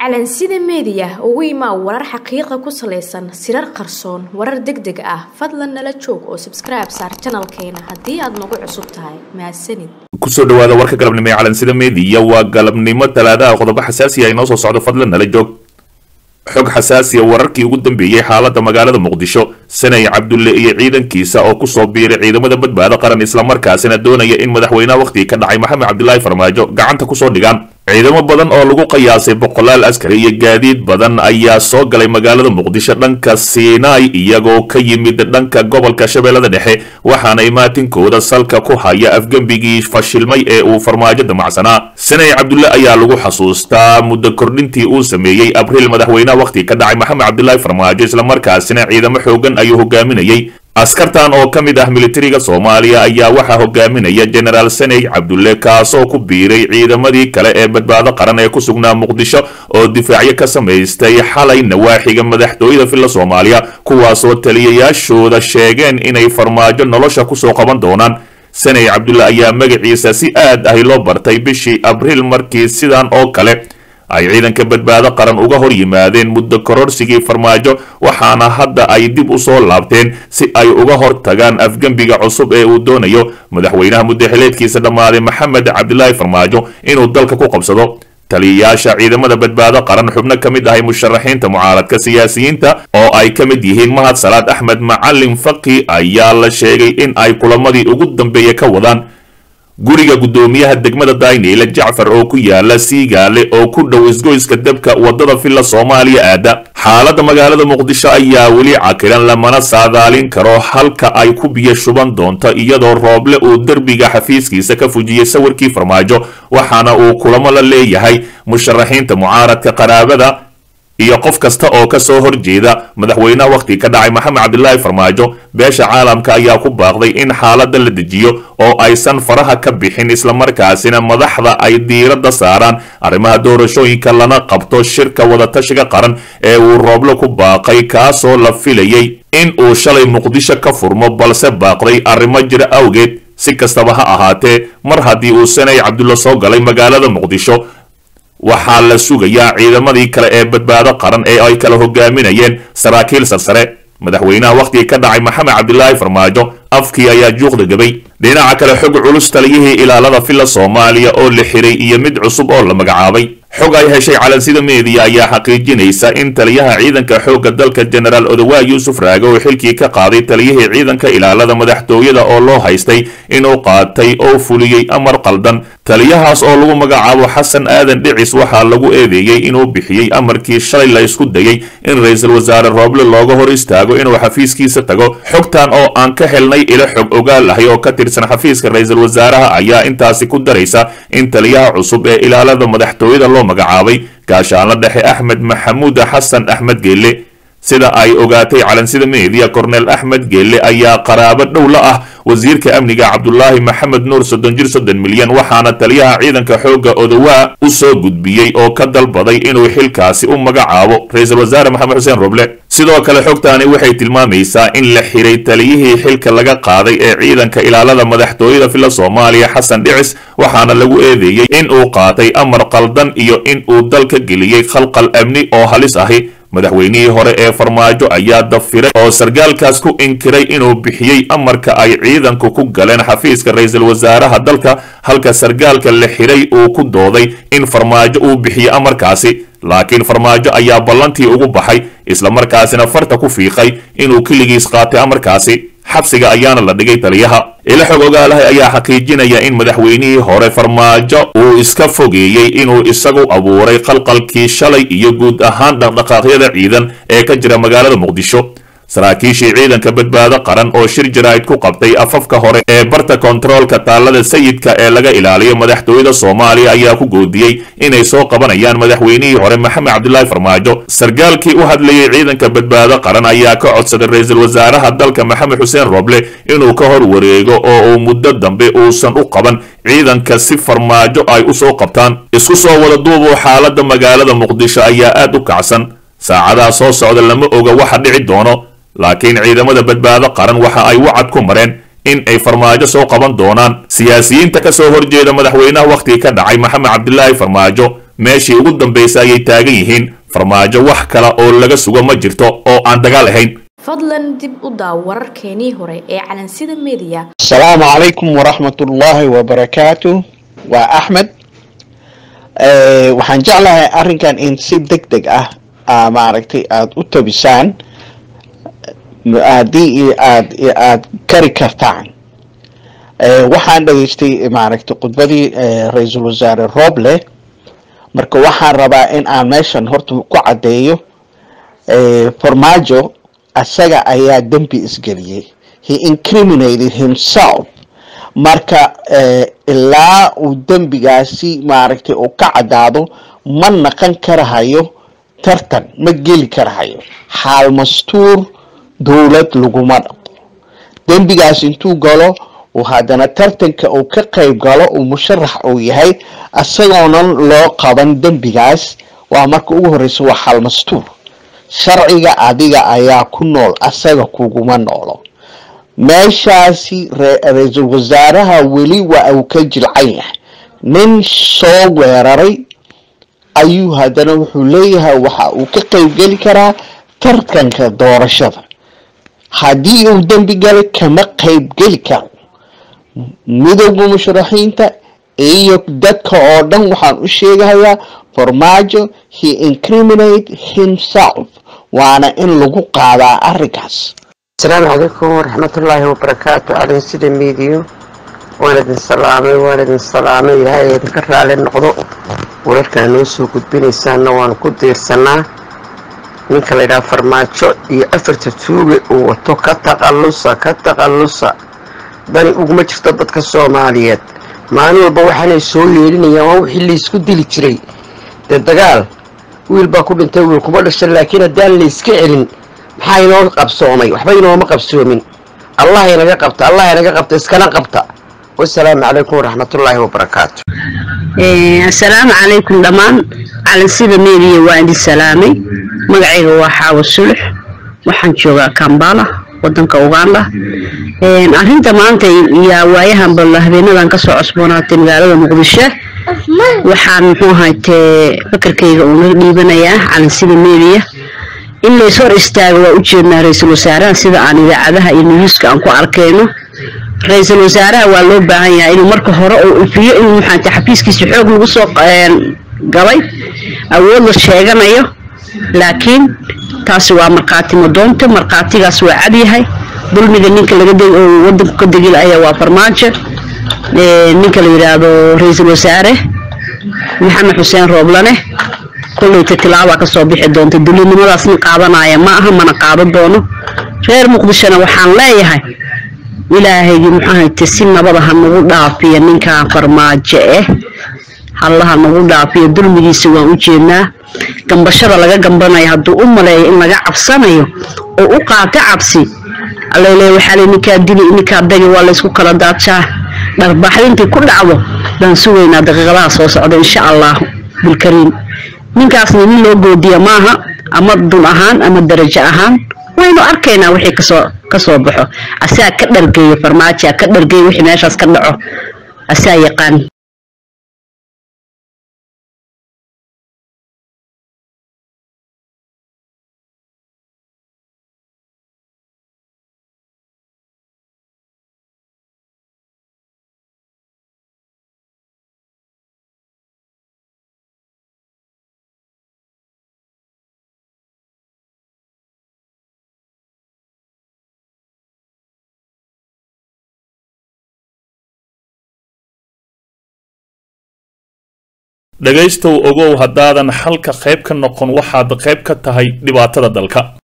calansida meediya ugu imaa warar xaqiiqa ku salaysan sirar qarsoon warar deg deg ah fadlan nala joog oo sabskribe saar janalkeena haddii aad nagu cusub tahay mahadsanid kusoo dhawaada warka galabnimo ee calansida meediya waa galabnimo talaadaha qodobo xasaasiya inoo soo socdo fadlan nala joog xog xasaasiya wararkii ugu dambeeyey xaalada magaalada muqdisho sanay cabdulle iyo ciidankiisa oo kusoo biiray ciidamada badbaado qaran islamarkaasina doonaya in madaxweynaha wakhtigii ka dhacay maxamed cabdilaahi farmaajo gacanta kusoo dhigaan ciidamo badan oo lagu qiyaasay boqolaal askari iyo gaadiid badan ayaa soo galay magaalada muqdisho dhanka siinaai iyagoo ka yimid dhanka gobolka shabeellada dhexe waxaana imaatinkooda salka ku haya afgembigii fashilmay ee uu farmaajo damacsanaa sanay cabdulle ayaa lagu xasuustaa muddo kordhintii uu sameeyey abriil madaxweynaha wakhtiga ka dhacay maxamed cabdilaahi farmaajo islamarkaasina ciidamo xoogan ayuu hogaaminayey askartan oo ka mid ah militariga soomaaliya ayaa waxaa hogaaminaya genaraal saney cabdulle kaasoo ku biiray ciidamadii kale ee badbaado qaran ee ku sugnaa muqdisho oo difaacyo ka samaystay xalay nawaaxiga madaxtooyada filla soomaaliya kuwaasoo taliyayaashooda sheegeen inay farmaajo nolosha kusoo qaban doonaan saney cabdulle ayaa magaciisa si aad ahi loo bartay bishii abriil markii sidan oo kale ay ciidanka badbaado qaran uga hor yimaadeen muddo kororsigii farmaajo waxaana hadda ay dib u soo laabteen si ay uga hor tagaan afgembiga cusub ee uu doonayo madaxweynaha muddaxileedkiisa dhammaaday maxamed cabdilaahi farmaajo inuu dalka ku qabsado taliyayaasha ciidamada badbaado qaran xubno ka mid ahay musharaxiinta mucaaradka siyaasiyiinta oo ay ka mid yihiin mahad salaad axmed macalin faqi ayaa la sheegay in ay kulamadii ugu dambeeya ka wadaan guriga guddoomiyaha degmada dayneyle jacfar oo ku yaala siigaale oo ku dhow isgoyska debka wadada villa soomaaliya aada xaaladda magaalada muqdisho ayaa weli cakiran lamana saadaalin karo halka ay ku biyo shuban doonto iyadoo rooble uu derbiga xafiiskiisa ka fujiyey sawirkii farmaajo waxaana uu kulamo la leeyahay musharaxiinta mucaaradka qaraabada iyo qof kasta oo ka soo horjeeda madaxweynaha wakhtiga ka dhacay maxamed cabdilaahi farmaajo beesha caalamka ayaa ku baaqday in xaaladda la dejiyo oo aysan faraha ka bixin islamarkaasina madaxda ay diiradda saaraan arrimaha doorashooyinka lana qabto shirka wadatashiga qaran ee uu rooblo ku baaqay kaasoo la filayay in uu shalay muqdisho ka furmo balse baaqday arrimo jira awgeed si kastaba ha ahaatee mar haddii uu sanay cabdulla soo galay magaalada muqdisho waxaa la sugayaa ciidamadii kale ee badbaado qaran ee ay kala hogaaminayeen saraakiil sarsare madaxweynaha wakhtigii ka dhacay maxamed cabdilaahi farmaajo afkii ayaa juuqda gabay dhinaca kale xog culus taliyihii ilaalada villa soomaaliya oo la xiray iyo mid cusub oo la magacaabay xog ay heshay calansida meediya ayaa xaqiijinaysa in taliyaha ciidanka xoogga dalka genaraal odowaa yuusuf raage oo xilkii ka qaaday taliyihii ciidanka ilaalada madaxtooyada oo loo haystay inuu qaatay oo fuliyey amar qaldan taliyahaas oo lagu magacaabo xasan aadan dhicis waxaa lagu eedeeyey inuu bixiyey amarkii shalay la isku dayey in ra-iisul wasaare rooble looga hor istaago inuu xafiiskiisa tago xogtan oo aan ka helnay ilo xog ogaal ahay oo ka tirsan xafiiska ra-iisul wasaaraha ayaa intaasi ku daraysa in taliyaha cusub ee ilaalada madaxtooyada loo magacaabay gaashaanla dhexe axmed maxamuud xasan axmed geelle sida ay ogaatay calansida meediya korneel axmed geelle ayaa qaraabo dhow la ah wasiirka amniga cabdulaahi maxamed nuur soddon jir soddon milyan waxaana taliyaha ciidanka xoogga odowaa u soo gudbiyey oo ka dalbaday inuu xilkaasi u magacaabo ra-iisul wasaare maxamed xuseen roble sidoo kale xogtaani waxay tilmaamaysaa in la xiray taliyihii xilka laga qaaday ee ciidanka ilaalada madaxtooyada villa soomaaliya xasan dhicis waxaana lagu eedeeyey in uu qaatay amar qaldan iyo in uu dalka geliyey khalqal amni oo halis ahi madaxweynihii hore ee farmaajo ayaa dafiray oo sargaalkaas ku inkiray inuu bixiyey amarka ay ciidanku ku galeen xafiiska ra-iisul wasaaraha dalka halka sargaalka la xiray uu ku dooday in farmaajo uu bixiyey amarkaasi laakiin farmaajo ayaa ballantii ugu baxay islamarkaasina farta ku fiiqay inuu keligiis qaatay amarkaasi xabsiga ayaana la dhigay taliyaha ila xog ogaalahay ayaa xaqiijinaya in madaxweynihii hore farmaajo uu iska fogeeyey inuu isagu abuuray qalqalkii shalay iyo guud ahaan dhaqdhaqaaqyada ciidan ee ka jira magaalada muqdisho saraakiishii ciidanka badbaado qaran oo shir jaraa'id ku qabtay afafka hore ee barta kontaroolka taallada sayidka ee laga ilaaliyo madaxtooyada soomaaliya ayaa ku goodiyey inay soo qabanayaan madaxweynihii hore maxamed cabdilaahi farmaajo sargaalkii u hadlayay ciidanka badbaado qaran ayaa ka codsaday ra-iisul wasaaraha dalka maxamed xuseen roble inuu ka hor wareego oo uu muddo dambe uusan u qaban ciidanka si farmaajo ay u soo qabtaan isku soo wada duubuu xaaladda magaalada muqdisho ayaa aad u kacsan saacadaha soo socda lama oga waxa dhici doono laakiin ciidamada badbaado qaran waxa ay wacad ku mareen in ay farmaajo soo qaban doonaan siyaasiyiinta ka soo horjeeda madaxweynaha wakhtigii ka dhacay maxamed cabdilaahi farmaajo meeshii ugu dambaysa ayay taagan yihiin farmaajo wax kale oo laga sugo ma jirto oo aan dagaal ahayn fadlan dib u daaw wararkeenii hore ee calansida media asalaamu calaykum waraxmat ullaahi wabarakaatu waa axmed waxaan jeclahay arrinkan in si deg deg ah maaragtay aada u tabisaan haddii aad aada kari kartaan waxaan dhageystay maaragtay khudbadii ra-iisul wasaare roble marka waxaan rabaa in aan meeshan horta ku caddeeyo farmaajo asaga ayaa dembi isgeliyey he incriminated himself marka ilaa uu dembigaasi maaragtay uu ka caddaado ma naqan karahayo tartan ma geli karahayo xaal mastuur dowlad laguma dhaqo dembigaas intuu galo uu haddana tartanka uu ka qayb galo uu musharax uu yahay isagoonan loo qaban dembigaas waa marka ugu horeysa waa xaal mastuur sharciga adiga ayaa ku nool asaga kuguma noolo meeshaasi ra-iisul wasaaraha weli waa uu ka jilcan yahay nin soo weeraray ayuu haddana wuxuu leeyahay waxa uu ka qaybgeli karaa tartanka doorashada haddii uu dembi galay kama qaybgeli karo midowda musharaxiinta iyo dadka oo dhan waxaan u sheegahayaa farmaajo he incriminate himself waana in lagu qaadaa arrinkaas asalaamu calaykum waraxmatullaahi wabarakaatu calin sida miidiyo waan idin salaamay waan idin salaamay ilaahay idinka raali noqdo wararkaa noo soo gudbinaysaana waan ku diirsanaa ninka layidhaha farmaajo iyo afarta tuuge uu wato ka taqallusa ka taqallusa dani uguma jirto dadka soomaaliyeed maalin walba waxaanay soo yeedhinayaan waa wixii laysku dili jiray dee dagaal wiil baa ku dhintay wiil kuma dhashan laakiin haddaan layska celin maxaa inoo qabsoomay waxba inooma qabsoomin allah inaga qabta allah inaga qabta iskana qabta wasalaamu calaykum waraxmatullaahi wabarakaatu asalaamu calaykum dhammaan calansida meediya waa idin salaamay magacayga waa xaawo sulux waxaan joogaa kambala wadanka uganda arinta maanta yaa waayahan balla habeenadan kasoo cosboonaatay magaalada muqdisho waxaan muxuu ahaytee fakarkayga uuna dhiibanayaa calansida meediya in lays hor istaago waa ujeednaa ra-iisul wasaaraha sida aan idaacadaha iyo niyuuska aan ku arkayno ra-iisul wasaaraha waa loo baahan yahay inuu marka hore uu ifiyo inuu maxaate xafiiskiisa xoog lagu soo galay awood la sheeganayo laakiin taasi waa markhaati madoonta markhaatigaas waa cadyahay dulmiga ninka laga oo wadanku ka degilaya waa farmaajo ninka la yidhaahdo ra-iisul wasaare maxamed xuseen rooblane kollayta tilaabaa kasoo bixi doonta dulinimadaasna qaadanaya ma aha mana qaadan doono reer muqdishona waxaan leeyahay ilaahaygi muxuahayte si nabada ha nagu dhaafiya ninkan farmaajo eh hallaha nagu dhaafiya dulmigiisa waan u jeednaa gambashada laga gambanayo hadduu u maleeyo in laga cabsanayo oo u qaato cabsi alele waxaa le ninkaa dili ninkaa dagi waa laysku kala daajaa dharbaaxdintii ku dhacdo baan sugaynaa daqiiqadaha soo socda insha allahu bilkariim ninkaasna nin loo goodiya maaha ama dun ahaan ama darajo ahaan waynu arkaynaa wixii kasoo kasoo baxo asaa ka dhargeeyo farmaajo ka dhargeeyo wixii meeshaas ka dhaco asaa yaqaan dhegaystow ogow haddaadan xalka qayb ka noqon waxaad qayb ka tahay dhibaatada dalka